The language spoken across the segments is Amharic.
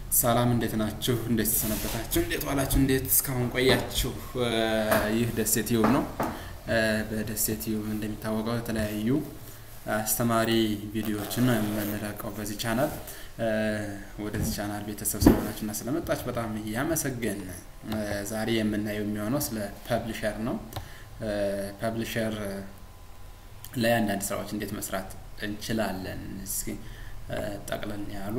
ሰላም እንዴት ናችሁ? እንዴት ተሰነበታችሁ? እንዴት ዋላችሁ? እንዴት እስካሁን ቆያችሁ? ይህ ደሴ ቲዩብ ነው። በደሴ ቲዩብ እንደሚታወቀው የተለያዩ አስተማሪ ቪዲዮዎችን ነው የምንለቀው በዚህ ቻናል። ወደዚህ ቻናል ቤተሰብ ስለሆናችሁ እና ስለመጣችሁ በጣም እያመሰገን ዛሬ የምናየው የሚሆነው ስለ ፐብሊሸር ነው። ፐብሊሸር ላይ አንዳንድ ስራዎች እንዴት መስራት እንችላለን እስኪ ጠቅለል ያሉ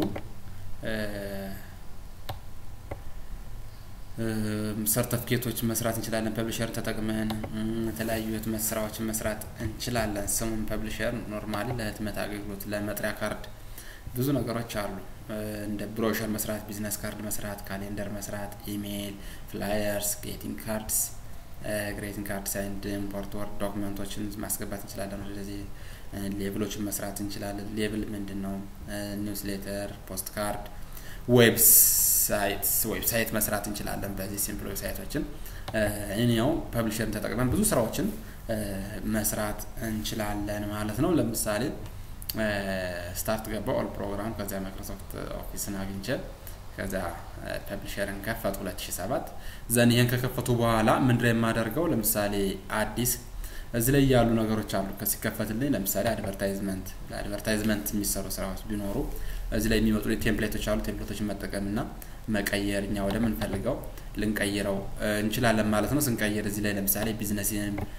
ሰርተፍኬቶች መስራት እንችላለን። ፐብሊሸር ተጠቅመን የተለያዩ የህትመት ስራዎችን መስራት እንችላለን። ስሙን ፐብሊሸር ኖርማሊ ለህትመት አገልግሎት፣ ለመጥሪያ ካርድ ብዙ ነገሮች አሉ። እንደ ብሮሸር መስራት፣ ቢዝነስ ካርድ መስራት፣ ካሌንደር መስራት፣ ኢሜይል፣ ፍላየርስ፣ ግሬቲንግ ካርድስ ግሬቲንግ ካርድስ ኤንድ ኢምፖርት ወርድ ዶክመንቶችን ማስገባት እንችላለን። ወደዚህ ሌብሎችን መስራት እንችላለን። ሌብል ምንድን ነው? ኒውስሌተር፣ ፖስት ካርድ፣ ዌብሳይት ዌብሳይት መስራት እንችላለን። በዚህ ሲምፕል ዌብሳይቶችን እኔው ፐብሊሸርን ተጠቅመን ብዙ ስራዎችን መስራት እንችላለን ማለት ነው። ለምሳሌ ስታርት ገባ ኦል ፕሮግራም ከዚያ ማይክሮሶፍት ኦፊስን አግኝቼ ከዛ ፐብሊሸርን ከፈቱ 2007 ዘን ይህን ከከፈቱ በኋላ ምንድን ነው የማደርገው? ለምሳሌ አዲስ እዚህ ላይ ያሉ ነገሮች አሉ። ሲከፈትልኝ ለምሳሌ አድቨርታይዝመንት ለአድቨርታይዝመንት የሚሰሩ ስራዎች ቢኖሩ እዚህ ላይ የሚመጡ ቴምፕሌቶች አሉ። ቴምፕሌቶችን መጠቀምና መቀየር እኛ ወደምንፈልገው ልንቀይረው እንችላለን ማለት ነው። ስንቀይር እዚህ ላይ ለምሳሌ ቢዝነስ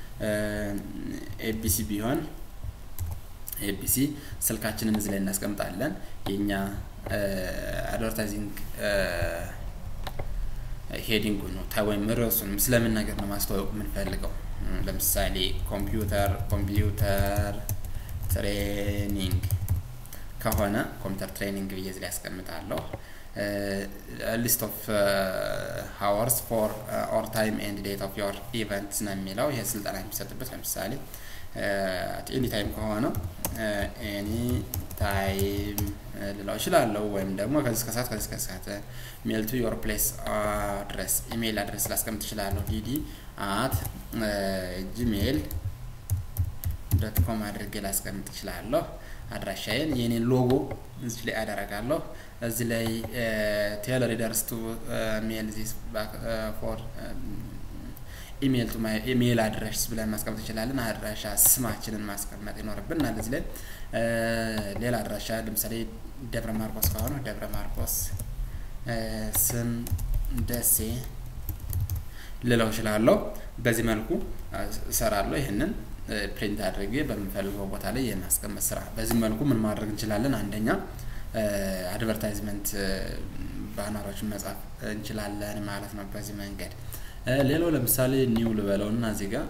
ኤቢሲ ቢሆን ኤቢሲ ስልካችንን እዚህ ላይ እናስቀምጣለን የኛ አድቨርታይዚንግ ሄዲንጉ ነው ወይም ርዕሱንም ስለምን ነገር ነው ማስተዋወቅ የምንፈልገው። ለምሳሌ ኮምፒውተር ኮምፒውተር ትሬኒንግ ከሆነ ኮምፒውተር ትሬኒንግ ብዬ እዚህ ላይ ያስቀምጣለሁ። ሊስት ኦፍ ሀወርስ ፎር ኦር ታይም ኤንድ ዴት ኦፍ ዮር ኢቨንትስ ነው የሚለው። ይሄ ስልጠና የሚሰጥበት ለምሳሌ ኤኒ ታይም ከሆነ ኤኒ ታይም ልለው እችላለሁ። ወይም ደግሞ ከዚህ እስከ ሰዓት ከዚህ እስከ ሰዓት ሜል ቱ ዮር ፕሌስ አድረስ ኢሜይል አድረስ ላስቀምጥ እችላለሁ። ዲዲ አት ጂሜይል ዶት ኮም አድርጌ ላስቀምጥ እችላለሁ። አድራሻዬን የኔን ሎጎ እዚህ ላይ አደረጋለሁ። እዚህ ላይ ቴል ሪደርስ ቱ ሜል ዚስ ፎር ኢሜል ቱ ማይ ኢሜል አድራሽ ብለን ማስቀመጥ እንችላለን። አድራሻ ስማችንን ማስቀመጥ ይኖርብናል። እዚህ ላይ ሌላ አድራሻ ለምሳሌ ደብረ ማርቆስ ከሆነ ደብረ ማርቆስ ስም ደሴ ልለው እችላለሁ። በዚህ መልኩ እሰራለሁ። ይህንን ፕሪንት አድርጌ በምንፈልገው ቦታ ላይ የማስቀመጥ ስራ። በዚህ መልኩ ምን ማድረግ እንችላለን? አንደኛ አድቨርታይዝመንት ባነሮችን መጻፍ እንችላለን ማለት ነው በዚህ መንገድ። ሌላው ለምሳሌ ኒው ልበለው እና እዚህ ጋር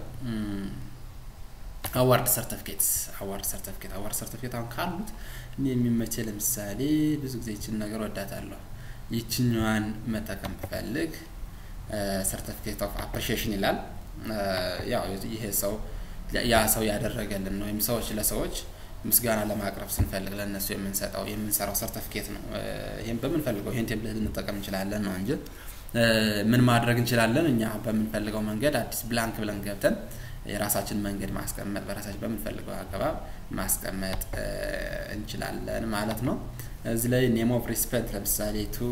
አዋርድ ሰርተፍኬት አዋርድ ሰርተፍኬት አዋርድ ሰርተፍኬት አሁን ካሉት እኔ የሚመቼ ለምሳሌ ብዙ ጊዜ ይችን ነገር ወዳታለሁ። ይችኛዋን መጠቀም ብፈልግ ሰርተፍኬት ኦፍ አፕሪሺዬሽን ይላል። ያው ይሄ ሰው ያ ሰው ያደረገልን ነው ወይም ሰዎች ለሰዎች ምስጋና ለማቅረብ ስንፈልግ ለእነሱ የምንሰጠው የምንሰራው ሰርተፍኬት ነው። ይህም በምንፈልገው ይህን ቴምፕሌት ልንጠቀም እንችላለን ነው እንጂ ምን ማድረግ እንችላለን? እኛ በምንፈልገው መንገድ አዲስ ብላንክ ብለን ገብተን የራሳችን መንገድ ማስቀመጥ በራሳችን በምንፈልገው አገባብ ማስቀመጥ እንችላለን ማለት ነው። እዚህ ላይ ኔም ኦፍ ሪስፔክት ለምሳሌ ቱ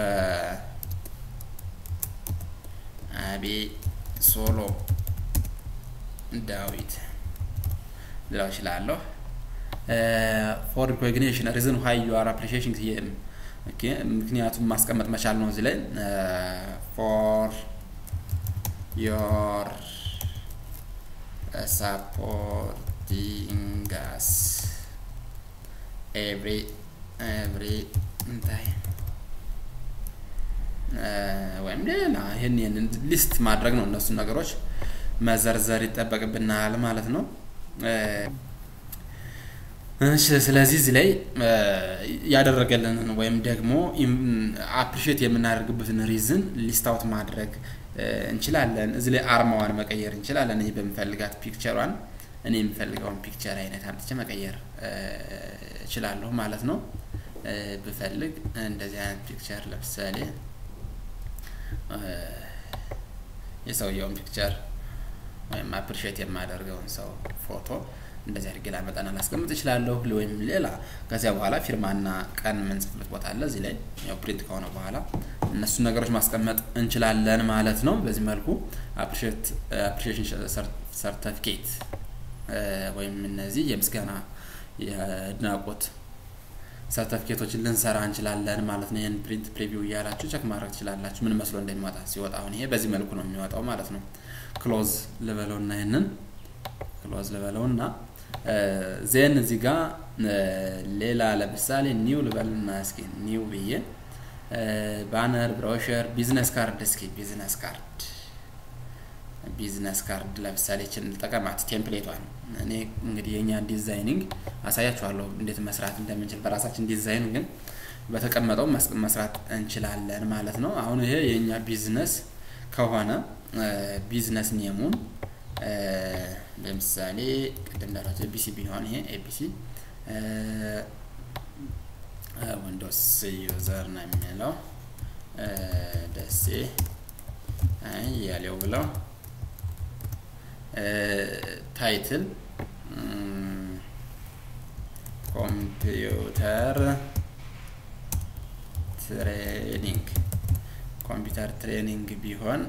አቤ ሶሎ ዳዊት ልለው እችላለሁ። ፎር ሪኮግኒሽን ሪዝን ዋይ ዩ አር አፕሪሺዬሽን ምክንያቱም ማስቀመጥ መቻል ነው። እዚህ ላይ ፎር ዮር ሳፖርቲንግ አስ ኤቭሪ ኤቭሪ እንታይ ወይም ሌላ ይህን ይህንን ሊስት ማድረግ ነው። እነሱን ነገሮች መዘርዘር ይጠበቅብናል ማለት ነው። ስለዚህ እዚህ ላይ ያደረገልንን ወይም ደግሞ አፕሪሼት የምናደርግበትን ሪዝን ሊስት አውት ማድረግ እንችላለን። እዚህ ላይ አርማዋን መቀየር እንችላለን። እኔ በምፈልጋት ፒክቸሯን እኔ የምፈልገውን ፒክቸር አይነት አምጥቼ መቀየር እችላለሁ ማለት ነው። ብፈልግ እንደዚህ አይነት ፒክቸር ለምሳሌ የሰውየውን ፒክቸር ወይም አፕሪሼት የማደርገውን ሰው ፎቶ እንደዚህ አድርጌ ላመጣና ላስቀምጥ እችላለሁ። ወይም ሌላ ከዚያ በኋላ ፊርማና ቀን የምንጽፍበት ቦታ አለ። እዚህ ላይ ያው ፕሪንት ከሆነ በኋላ እነሱን ነገሮች ማስቀመጥ እንችላለን ማለት ነው። በዚህ መልኩ አፕሪሺዬሽን ሰርተፊኬት ወይም እነዚህ የምስጋና የአድናቆት ሰርተፊኬቶችን ልንሰራ እንችላለን ማለት ነው። ይህን ፕሪንት ፕሪቪው እያላችሁ ቸክ ማድረግ ትችላላችሁ ምን መስሎ እንደሚወጣ ሲወጣ። አሁን ይሄ በዚህ መልኩ ነው የሚወጣው ማለት ነው። ክሎዝ ልበለውና ይህንን ክሎዝ ልበለውና ዜን እዚህ ጋር ሌላ ለምሳሌ ኒው ልበልና እስኪ ኒው ብዬ ባነር፣ ብሮሸር፣ ቢዝነስ ካርድ እስኪ ቢዝነስ ካርድ ቢዝነስ ካርድ ለምሳሌ ችን ልጠቀማት ቴምፕሌቷን። እኔ እንግዲህ የኛ ዲዛይኒንግ አሳያችኋለሁ እንዴት መስራት እንደምንችል በራሳችን ዲዛይን ግን በተቀመጠው መስራት እንችላለን ማለት ነው። አሁን ይሄ የኛ ቢዝነስ ከሆነ ቢዝነስ ኔሙን ለምሳሌ ቅድም እንዳላቸው ኤቢሲ ቢሆን ይሄ ኤቢሲ ዊንዶውስ ዩዘር ነው የሚለው ደሴ እያሌው ብለው ታይትል ኮምፒውተር ትሬኒንግ ኮምፒውተር ትሬኒንግ ቢሆን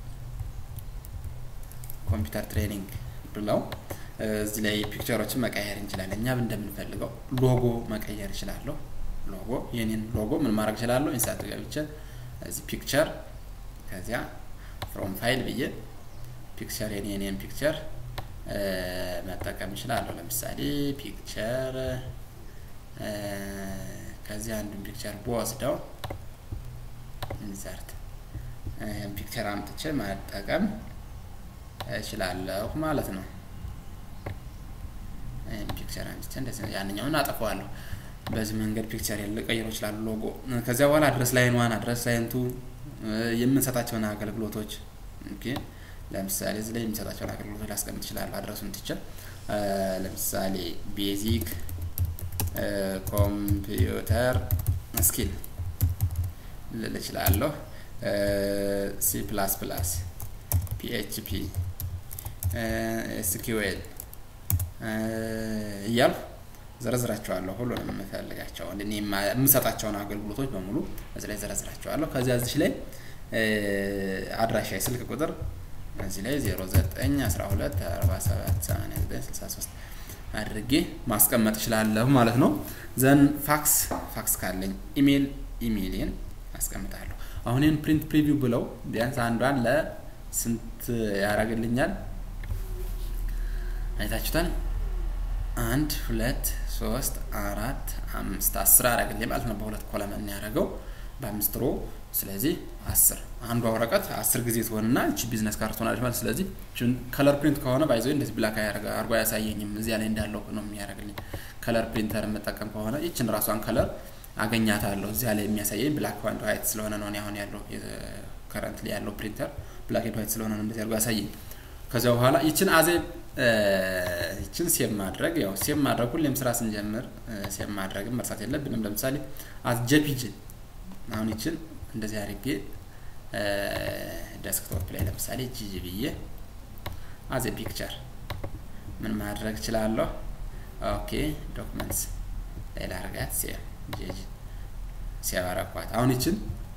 ኮምፒውተር ትሬኒንግ ብለው እዚህ ላይ ፒክቸሮችን መቀየር እንችላለን። እኛ እንደምንፈልገው ሎጎ መቀየር እችላለሁ። ሎጎ የኔን ሎጎ ምን ማድረግ እችላለሁ? ኢንሳት ገብቼ እዚህ ፒክቸር ከዚያ ፍሮም ፋይል ብዬ ፒክቸር የኔን ፒክቸር መጠቀም እችላለሁ። ለምሳሌ ፒክቸር ከዚህ አንዱን ፒክቸር በወስደው ኢንሰርት ፒክቸር አምጥቼ መጠቀም እችላለሁ ማለት ነው። ፒክቸር አምጥቼ እንደዚህ ያንኛውን አጠፋዋለሁ። በዚህ መንገድ ፒክቸር ልቀይሮ ይችላሉ። ሎጎ ከዚያ በኋላ አድረስ ላይን ዋን አድረስ ላይንቱ የምንሰጣቸውን አገልግሎቶች ኦኬ ለምሳሌ እዚህ ላይ የሚሰጣቸውን አገልግሎቶች ላስቀምጥ ይችላሉ። አድረሱን ትችል ለምሳሌ ቤዚክ ኮምፒውተር ስኪል ልል እችላለሁ። ሲ ፕላስ ፕላስ፣ ፒኤችፒ፣ ኤስኪውኤል እያልኩ ዘረዝራቸዋለሁ። ሁሉንም የምፈልጋቸውን እኔ የምሰጣቸውን አገልግሎቶች በሙሉ እዚህ ላይ ዘረዝራቸዋለሁ። ከዚያ እዚህ ላይ አድራሻ የስልክ ቁጥር እዚህ ላይ 09 12 47 89 63 አድርጌ ማስቀመጥ እችላለሁ ማለት ነው። ዘን ፋክስ ፋክስ ካለኝ ኢሜል ኢሜይልን አስቀምጣለሁ። አሁን ይህን ፕሪንት ፕሪቪው ብለው ቢያንስ አንዷን ለስንት ያደርግልኛል? አይታችሁታል። አንድ ሁለት ሶስት አራት አምስት አስር አደረግልኝ ማለት ነው። በሁለት ኮለመን ያደረገው በአምስት ሮ ስለዚህ አስር አንዷ ወረቀት አስር ጊዜ ትሆንና እቺ ቢዝነስ ካርድ ትሆናለች ማለት ስለዚህ ከለር ፕሪንት ከሆነ ባይዘ እንደዚህ ብላክ አድርጎ አያሳየኝም እዚያ ላይ እንዳለው ነው የሚያደርግልኝ ከለር ፕሪንተር የምጠቀም ከሆነ ይችን ራሷን ከለር አገኛታለሁ እዚያ ላይ የሚያሳየኝ ብላክ ኤንድ ዋይት ስለሆነ ነው አሁን ያለው ከረንት ላይ ያለው ፕሪንተር ብላክ ኤንድ ዋይት ስለሆነ ነው እንደዚህ አድርጎ ያሳየኝ ከዚያ በኋላ ይችን አዜ ይችን ሴቭ ማድረግ ያው ሴቭ ማድረግ ሁሌም ስራ ስንጀምር ሴቭ ማድረግም መርሳት የለብንም ለምሳሌ አት ጄፒጂ አሁን ይችን እንደዚህ አድርጌ ዴስክቶፕ ላይ ለምሳሌ ጂጂ ብዬ አዘ ፒክቸር ምን ማድረግ እችላለሁ? ኦኬ ዶክመንትስ ላይ ላርጋት ሴቭ ጂጂ ሴቭ አረኳት። አሁን ይችን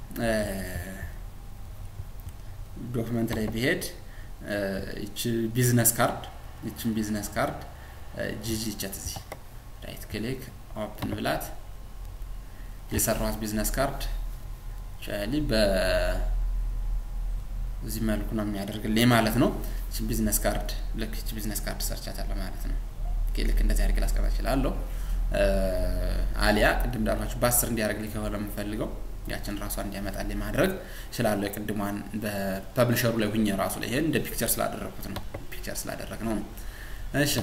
ዶክመንት ላይ ብሄድ ይች ቢዝነስ ካርድ ይችን ቢዝነስ ካርድ ጂጂ ቸት እዚህ ራይት ክሊክ ኦፕን ብላት የሰራኋት ቢዝነስ ካርድ ቻሊ በዚህ መልኩ ነው የሚያደርግልኝ ማለት ነው። እቺ ቢዝነስ ካርድ ልክ እቺ ቢዝነስ ካርድ ሰርቻታለሁ ማለት ነው። ልክ እንደዚህ አድርጌ ላስቀምጥ እችላለሁ። አሊያ ቅድም እንዳልኳችሁ በአስር እንዲያደርግልኝ ከሆነ የምፈልገው ያችን ራሷ እንዲያመጣልኝ ማድረግ እችላለሁ። የቅድሟን በፐብሊሸሩ ላይ ሁኜ ራሱ ላይ ይሄን እንደ ፒክቸር ስላደረግኩት ነው ፒክቸር ስላደረግ ነው ነው። እሺ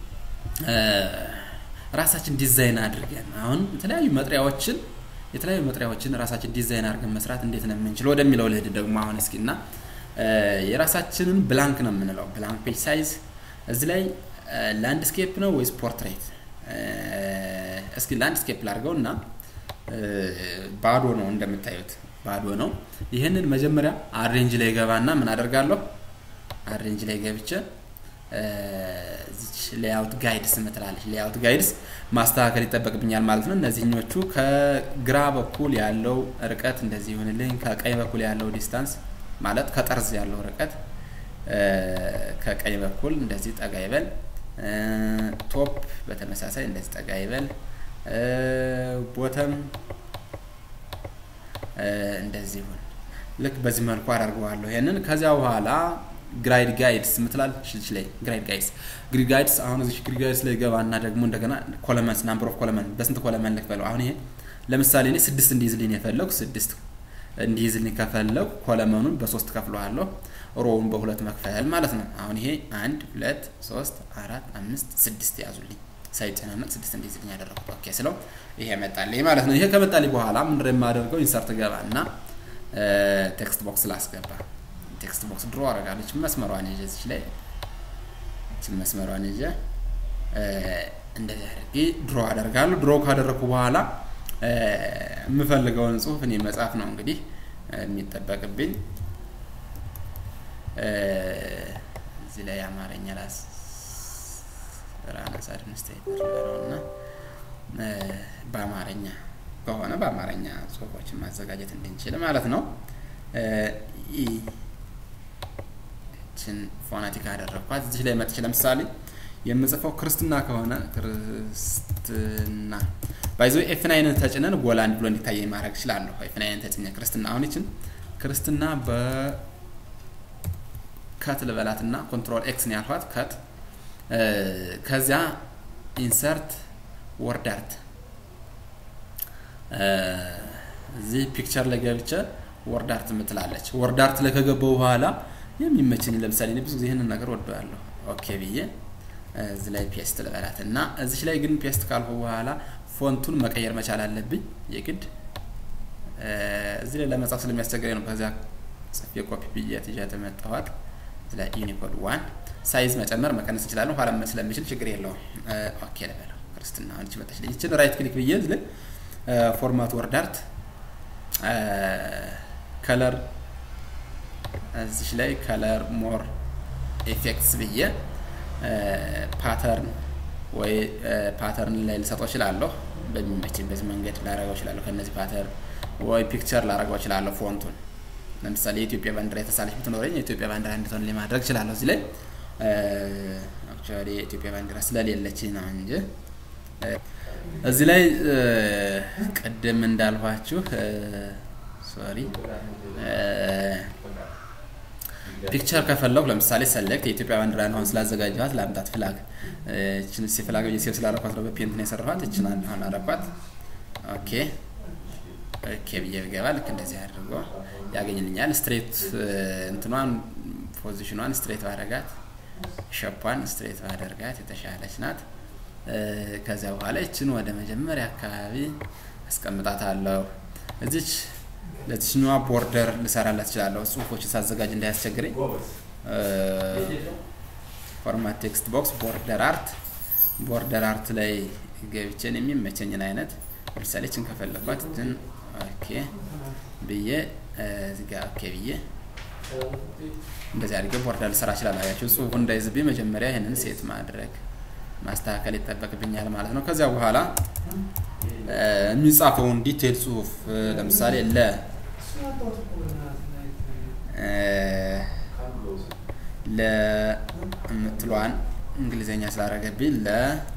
ራሳችን ዲዛይን አድርገን አሁን የተለያዩ መጥሪያዎችን የተለያዩ መጥሪያዎችን ራሳችን ዲዛይን አድርገን መስራት እንዴት ነው የምንችል ወደሚለው ልሄድ ደግሞ አሁን እስኪ እና የራሳችንን ብላንክ ነው የምንለው ብላንክ ፔጅ ሳይዝ እዚህ ላይ ላንድስኬፕ ነው ወይስ ፖርትሬት? እስኪ ላንድስኬፕ ላድርገው እና ባዶ ነው እንደምታዩት ባዶ ነው። ይህንን መጀመሪያ አሬንጅ ላይ ገባና ምን አደርጋለሁ? አሬንጅ ላይ ገብቼ እዚች ሌአውት ጋይድስ ምትላለች። ሌአውት ጋይድስ ማስተካከል ይጠበቅብኛል ማለት ነው። እነዚህኞቹ ከግራ በኩል ያለው ርቀት እንደዚህ ይሆንልኝ፣ ከቀኝ በኩል ያለው ዲስታንስ ማለት ከጠርዝ ያለው ርቀት ከቀኝ በኩል እንደዚህ ጠጋ ይበል። ቶፕ በተመሳሳይ እንደዚህ ጠጋ ይበል። ቦተም እንደዚህ ይሁን። ልክ በዚህ መልኩ አደርገዋለሁ ይሄንን። ከዚያ በኋላ ግራይድ ጋይድስ ምትላል ሽች ላይ ግራይድ ጋይድስ ግሪድ ጋይድስ አሁን እዚህ ግሪድ ጋይድስ ላይ ገባና ደግሞ እንደገና ኮለመንስ ናምበር ኦፍ ኮለመን በስንት ኮለመን ልክፈለው? አሁን ይሄ ለምሳሌ እኔ ስድስት እንዲይዝልኝ የፈለጉ ስድስት እንዲይዝልኝ ከፈለጉ ኮለመኑን በሶስት ከፍለዋለሁ። ሮውን በሁለት መክፈል ማለት ነው። አሁን ይሄ አንድ ሁለት ሶስት አራት አምስት ስድስት ያዙልኝ ሳይጨናነቅ ስድስት እንዲይዝልኝ ያደረኩት ኦኬ ስለው ይሄ መጣልኝ ማለት ነው። ይሄ ከመጣልኝ በኋላ ምንድን የማደርገው ኢንሰርት ገባ እና ቴክስት ቦክስ ላስገባ ቴክስት ቦክስ ድሮ አረጋለች መስመሯን ይዤ እዚች ላይ እችን መስመሯን ይዤ እንደዚህ አድርጌ ድሮ አደርጋለሁ። ድሮ ካደረግኩ በኋላ የምፈልገውን ጽሁፍ እኔ መጻፍ ነው እንግዲህ የሚጠበቅብኝ። እዚህ ላይ አማርኛ ላስ ራናስ አድሚኒስትሬተር እና በአማርኛ ከሆነ በአማርኛ ጽሁፎችን ማዘጋጀት እንድንችል ማለት ነው። ችን ፎናቲክ አደረግኳት። እዚህ ላይ መጥቼ ለምሳሌ የምጽፈው ክርስትና ከሆነ ክርስትና ባይዞ ኤፍ ናይንን ተጭነን ጎላ እንዲ ብሎ እንዲታየኝ ማድረግ እችላለሁ። ኤፍ ናይንን ተጭኘ ክርስትና አሁን ይችን ክርስትና በከት ልበላት እና ኮንትሮል ኤክስ ነው ያልኳት ከት ከዚያ ኢንሰርት ወርድ አርት እዚህ ፒክቸር ላይ ገብቼ ወርድ አርት ምትላለች። ወርድ አርት ላይ ከገባው በኋላ የሚመችኝ ለምሳሌ እኔ ብዙ ጊዜ ይህንን ነገር ወደዋለሁ። ኦኬ ብዬ እዚህ ላይ ፔስት ልበላት እና እዚች ላይ ግን ፔስት ካልኩ በኋላ ፎንቱን መቀየር መቻል አለብኝ የግድ እዚህ ላይ ለመጻፍ ስለሚያስቸግረኝ ነው። ከዚያ ጽፌ ኮፒ ብዬ ትዣት መጣኋት። እዚህ ላይ ዩኒኮድ ዋን ሳይዝ መጨመር መቀነስ እንችላለን። ኋላ ስለሚችል ችግር የለውም። ኦኬ ልበለው። ክርስትና አንቺ መጣች ልኝ ይችን ራይት ክሊክ ብዬ እዚህ ላይ ፎርማት ወርድ አርት ከለር እዚች ላይ ከለር ሞር ኤፌክትስ ብዬ ፓተርን ወይ ፓተርን ላይ ልሰጠው እችላለሁ። በሚመችኝ በዚህ መንገድ ላረገው እችላለሁ። ከነዚህ ፓተርን ወይ ፒክቸር ላረገው እችላለሁ። ፎንቱን ለምሳሌ የኢትዮጵያ ባንዲራ የተሳለች ብትኖረኝ የኢትዮጵያ ባንዲራ እንድትሆን ማድረግ እችላለሁ። እዚህ ላይ አክቹዋሊ የኢትዮጵያ ባንዲራ ስለሌለች ነው እንጂ እዚህ ላይ ቅድም እንዳልኋችሁ ሶሪ ፒክቸር ከፈለኩ ለምሳሌ ሰሌክት የኢትዮጵያ ባንዲራ አሁን ስላዘጋጀኋት ለአምጣት ፍላግ እችን ሲ ፍላግ ሴቭ ስላረኳት ነው በፔንት ነው የሰራኋት። እችን አሁን አረኳት። ኦኬ ኦኬ ብዬ ብገባ ልክ እንደዚህ አድርጎ ያገኝልኛል። ስትሬት እንትኗን ፖዚሽኗን ስትሬት ባደረጋት ሸፓን ስትሬት ባደርጋት የተሻለች ናት። ከዚያ በኋላ ይችን ወደ መጀመሪያ አካባቢ አስቀምጣታለሁ። እዚች ለዚችኛዋ ቦርደር ልሰራላት እችላለሁ። ጽሁፎችን ሳዘጋጅ እንዳያስቸግረኝ ፎርማት ቴክስት ቦክስ ቦርደር አርት ቦርደር አርት ላይ ገብቼን የሚመቸኝን አይነት ለምሳሌ ችን ከፈለኳት ትን ኦኬ ብዬ እዚጋ ኦኬ ብዬ እንደዚህ አድርጌ ቦርደር ልሰራ እችላለሁ። አያችሁ ጽሁፉ እንዳይዝብኝ መጀመሪያ ይህንን ሴት ማድረግ ማስተካከል ይጠበቅብኛል ማለት ነው። ከዚያ በኋላ የሚጻፈውን ዲቴል ጽሁፍ ለምሳሌ ለ ለምትሏን እንግሊዘኛ ስላደረገብኝ ለ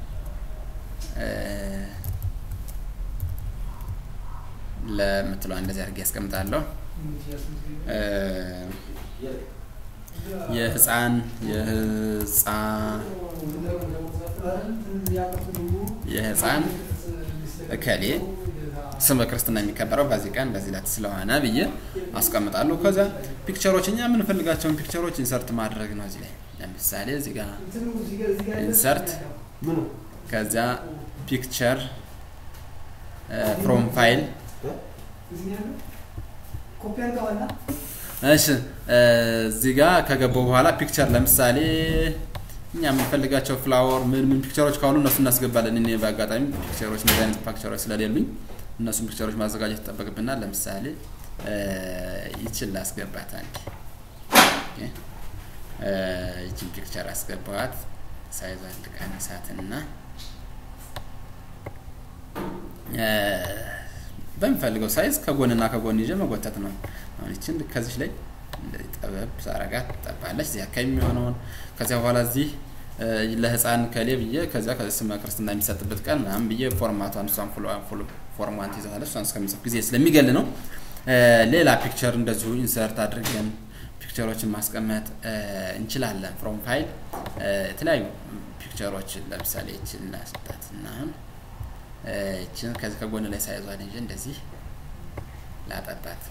ለምትሏን እንደዚህ አድርጌ ያስቀምጣለሁ። የህፃን የህፃን የህፃን እከሌ ስመ ክርስትና የሚከበረው በዚህ ቀን በዚህ ዕለት ስለሆነ ብዬ አስቀምጣለሁ። ከዛ ፒክቸሮች እኛ የምንፈልጋቸውን ፒክቸሮች ኢንሰርት ማድረግ ነው። እዚህ ላይ ለምሳሌ እዚህ ጋር ኢንሰርት፣ ከዚያ ፒክቸር ፍሮም ፋይል እሺ እዚህ ጋር ከገባው በኋላ ፒክቸር ለምሳሌ እኛ የምንፈልጋቸው ፍላወር ምን ምን ፒክቸሮች ካሉ እነሱ እናስገባለን። እኔ በአጋጣሚ ፒክቸሮች እንደዚህ አይነት ፒክቸሮች ስለሌሉኝ እነሱን ፒክቸሮች ማዘጋጀት ይጠበቅብናል። ለምሳሌ ይችል ላስገባት አንድ ይችን ፒክቸር አስገባዋት ሳይዟን ልቀንሳትና በሚፈልገው ሳይዝ ከጎንና ከጎን ይዤ መጎተት ነው። አሁን ይችን ከዚች ላይ ጠበብ ሳረጋት ትጠባለች። እዚህ አካባቢ የሚሆነውን ከዚያ በኋላ እዚህ ለህፃን ከሌ ብዬ ከዚያ ስመ ክርስትና የሚሰጥበት ቀን ምናምን ብዬ ፎርማቷን እሷን ፎርሟን ትይዛለች። እሷን እስከሚጽፍ ጊዜ ስለሚገል ነው። ሌላ ፒክቸር እንደዚሁ ኢንሰርት አድርገን ፒክቸሮችን ማስቀመጥ እንችላለን። ፍሮም ፋይል የተለያዩ ፒክቸሮችን ለምሳሌ ይችን ላስጣት እና አሁን ይችን ከዚህ ከጎን ላይ ሳይዟን እንጂ እንደዚህ ላጠባት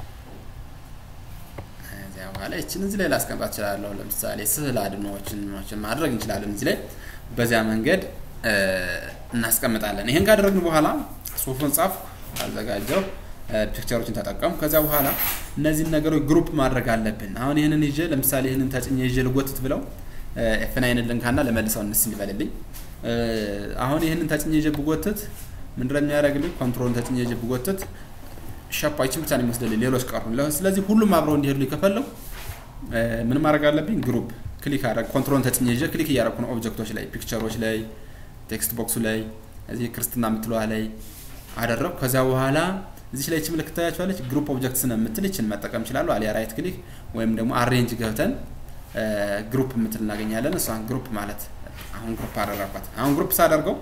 ከዚያ በኋላ ይችን እዚህ ላይ ላስቀምጣት እችላለሁ። ለምሳሌ ስዕል አድኖዎችን ማድረግ እንችላለን። እዚህ ላይ በዚያ መንገድ እናስቀምጣለን። ይህን ካደረግን በኋላ ጽሁፉን ጻፍ አዘጋጀው ፒክቸሮችን ተጠቀሙ። ከዚያ በኋላ እነዚህን ነገሮች ግሩፕ ማድረግ አለብን። አሁን ይህንን ይዤ ለምሳሌ ይህንን ተጭኜ ይዤ ልጎትት ብለው ኤፍናይንን ልንካና ለመልሰው እንስ ይበልልኝ። አሁን ይህንን ተጭኜ ይዤ ብጎትት ምንድነው የሚያደርግልኝ? ኮንትሮልን ተጭኜ ይዤ ብጎትት ሸፓችን ብቻ ነው የሚወስድልኝ፣ ሌሎች ቀሩ። ስለዚህ ሁሉም አብረው እንዲሄዱ ከፈለው ምን ማድረግ አለብኝ? ግሩፕ ክሊክ አደረግ ኮንትሮልን ተጭኜ ይዤ ክሊክ እያደረኩ ነው ኦብጀክቶች ላይ፣ ፒክቸሮች ላይ፣ ቴክስት ቦክሱ ላይ፣ እዚህ ክርስትና የምትለዋ ላይ አደረግኩ። ከዚያ በኋላ እዚች ላይ ች ምልክት ታያችኋለች። ግሩፕ ኦብጀክትስ ነው የምትል ይችን መጠቀም ይችላሉ። አሊያ ራይት ክሊክ ወይም ደግሞ አሬንጅ ገብተን ግሩፕ የምትል እናገኛለን። እሷን ግሩፕ ማለት አሁን ግሩፕ አደረኳት። አሁን ግሩፕ ሳደርገው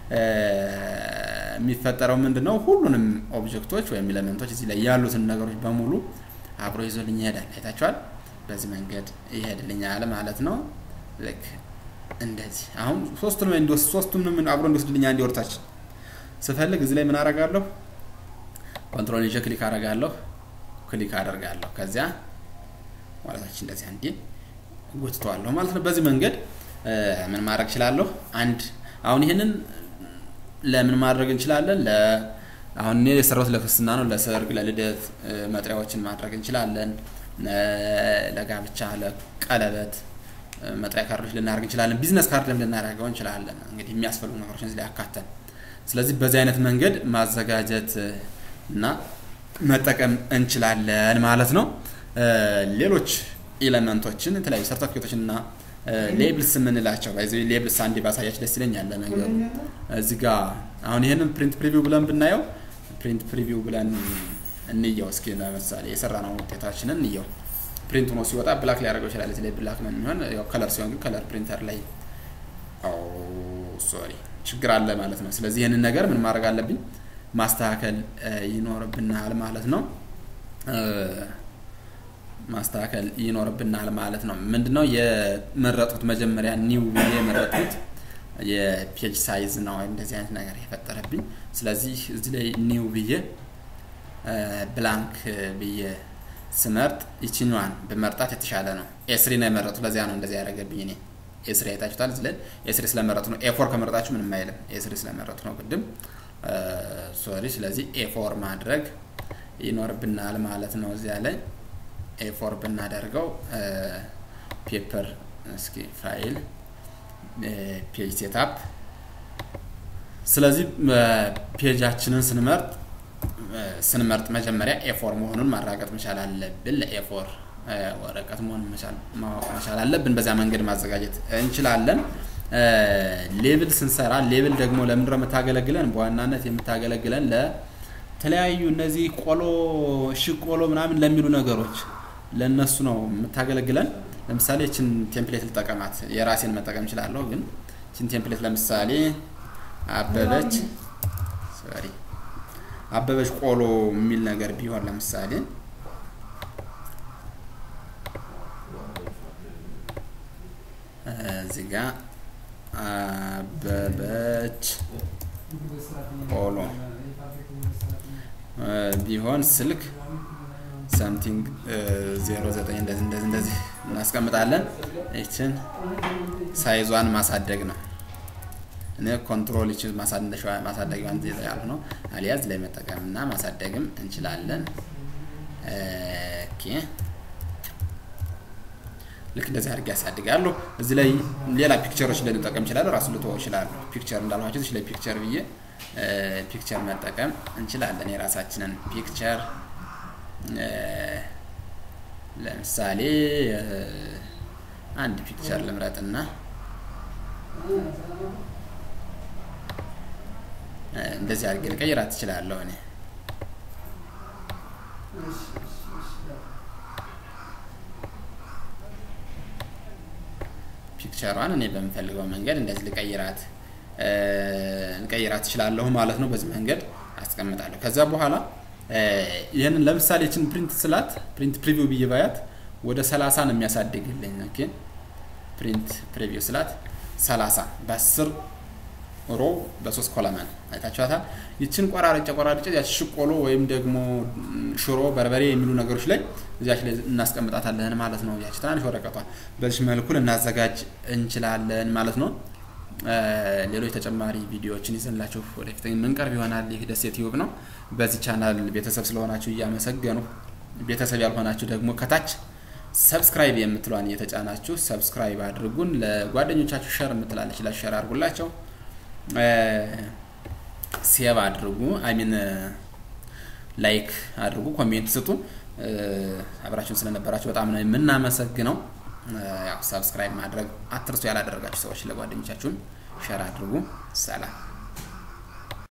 የሚፈጠረው ምንድን ነው? ሁሉንም ኦብጀክቶች ወይም ኤሌመንቶች እዚህ ላይ ያሉትን ነገሮች በሙሉ አብሮ ይዞልኝ ይሄዳል። አይታችኋል። በዚህ መንገድ ይሄድልኛል ማለት ነው። ልክ እንደዚህ አሁን ሶስቱንም እንዲወስድ ሶስቱንም አብሮ እንዲወስድልኛ እንዲወርታች ስፈልግ እዚህ ላይ ምን አደርጋለሁ? ኮንትሮል ይዤ ክሊክ አደርጋለሁ፣ ክሊክ አደርጋለሁ። ከዚያ ማለታች እንደዚህ አንዴ ጎትተዋለሁ ማለት ነው። በዚህ መንገድ ምን ማድረግ እችላለሁ? አንድ አሁን ይህንን ለምን ማድረግ እንችላለን? ለ አሁን እኔ የሰራሁት ለክርስትና ነው። ለሰርግ፣ ለልደት መጥሪያዎችን ማድረግ እንችላለን። ለጋብቻ፣ ለቀለበት መጥሪያ ካርዶች ልናደርግ እንችላለን። ቢዝነስ ካርድም ልናደርገው እንችላለን። እንግዲህ የሚያስፈልጉ ነገሮችን እዚህ ላይ ያካተን ስለዚህ በዚህ አይነት መንገድ ማዘጋጀት እና መጠቀም እንችላለን ማለት ነው። ሌሎች ኤሌመንቶችን የተለያዩ ሰርተፊኬቶችን እና ሌብልስ የምንላቸው ባይዘ ሌብልስ አንዴ ባሳያች ደስ ይለኛል። ነገሩ እዚህ ጋ አሁን ይህንን ፕሪንት ፕሪቪው ብለን ብናየው ፕሪንት ፕሪቪው ብለን እንየው እስኪ ለምሳሌ የሰራነው ውጤታችንን እንየው። ፕሪንት ሆኖ ሲወጣ ብላክ ሊያደርገው ይችላል። እዚህ ላይ ብላክ ነው የሚሆን። ያው ከለር ሲሆን ግን ከለር ፕሪንተር ላይ ሶሪ ችግር አለ ማለት ነው። ስለዚህ ይህንን ነገር ምን ማድረግ አለብኝ? ማስተካከል ይኖርብናል ማለት ነው። ማስተካከል ይኖርብናል ማለት ነው። ምንድነው የመረጡት መጀመሪያ ኒው ብዬ የመረጡት የፔጅ ሳይዝ ነው እንደዚህ አይነት ነገር የፈጠረብኝ። ስለዚህ እዚህ ላይ ኒው ብዬ ብላንክ ብዬ ስመርጥ ይችኛዋን ብመርጣት የተሻለ ነው። ኤስሪ ነው የመረጡት። ለዚያ ነው እንደዚህ ያደረገብኝ እኔ ኤስሪ አይታችሁታል። እዚህ ላይ ኤስሪ ስለመረጡ ነው። ኤፎር ከመረጣችሁ ምንም አይልም። ኤስሪ ስለመረጡ ነው ቅድም ሶሪ። ስለዚህ ኤፎር ማድረግ ይኖርብናል ማለት ነው። እዚያ ላይ ኤፎር ብናደርገው ፔፐር እስኪ ፋይል ፔጅ ሴታፕ። ስለዚህ ፔጃችንን ስንመርጥ ስንመርጥ መጀመሪያ ኤፎር መሆኑን ማረጋገጥ መቻል አለብን። ለኤፎር ወረቀት መሆን ማወቅ መቻል አለብን። በዚያ መንገድ ማዘጋጀት እንችላለን። ሌብል ስንሰራ ሌብል ደግሞ ለምንድነው የምታገለግለን? በዋናነት የምታገለግለን ለተለያዩ እነዚህ ቆሎ እሺ ቆሎ ምናምን ለሚሉ ነገሮች ለእነሱ ነው የምታገለግለን። ለምሳሌ ይችን ቴምፕሌት ልጠቀማት፣ የራሴን መጠቀም እችላለሁ። ግን ይችን ቴምፕሌት ለምሳሌ አበበች ሶሪ አበበች ቆሎ የሚል ነገር ቢሆን ለምሳሌ እዚህ ጋ አበበች ቆሎ ቢሆን ስልክ ሰምቲንግ ዜሮ ዘጠኝ እንደዚህ እንደዚህ እንደዚህ እናስቀምጣለን። ይችን ሳይዟን ማሳደግ ነው። እኔ ኮንትሮል ይችን ማሳደጊዋን ያልሁ ነው። አሊያዝ ላይ መጠቀም እና ማሳደግም እንችላለን። ኦኬ ልክ እንደዚህ አድርጌ ያሳድጋለሁ። እዚህ ላይ ሌላ ፒክቸሮች ልንጠቀም ይችላለሁ። ራሱ ልትወው ይችላሉ። ፒክቸር እንዳልኋቸው እዚህ ላይ ፒክቸር ብዬ ፒክቸር መጠቀም እንችላለን። የራሳችንን ፒክቸር ለምሳሌ አንድ ፒክቸር ልምረጥና እንደዚህ አድርጌ ልቀይራት ትችላለሁ እኔ ፒክቸሯን እኔ በምፈልገው መንገድ እንደዚህ ልቀይራት ልቀይራት ትችላለሁ ማለት ነው። በዚህ መንገድ አስቀምጣለሁ። ከዛ በኋላ ይህንን ለምሳሌ ችን ፕሪንት ስላት ፕሪንት ፕሪቪው ብዬ ባያት ወደ ሰላሳ ነው የሚያሳድግልኝ። ኦኬ ፕሪንት ፕሪቪው ስላት ሰላሳ በአስር ሮ በሶስት ኮለመን አይታችኋታል። ይችን ቆራርጬ ቆራርጬ ያች ሽቆሎ ወይም ደግሞ ሽሮ፣ በርበሬ የሚሉ ነገሮች ላይ እዚያች ላይ እናስቀምጣታለን ማለት ነው። ያች ትናንሽ ወረቀቷ በዚህ መልኩ ልናዘጋጅ እንችላለን ማለት ነው። ሌሎች ተጨማሪ ቪዲዮዎችን ይዘንላችሁ ወደፊት የምንቀርብ ይሆናል። ይህ ደሴት ዩብ ነው። በዚህ ቻናል ቤተሰብ ስለሆናችሁ እያመሰገኑ ቤተሰብ ያልሆናችሁ ደግሞ ከታች ሰብስክራይብ የምትሏን እየተጫናችሁ ሰብስክራይብ አድርጉን። ለጓደኞቻችሁ ሸር የምትላለች ላይ ሸር አድርጉላቸው። ሴቭ አድርጉ፣ አይሚን ላይክ አድርጉ፣ ኮሜንት ስጡ። አብራችሁን ስለነበራችሁ በጣም ነው የምናመሰግነው። ያው ሰብስክራይብ ማድረግ አትርሱ። ያላደረጋችሁ ሰዎች ለጓደኞቻችሁን ሸር አድርጉ። ሰላም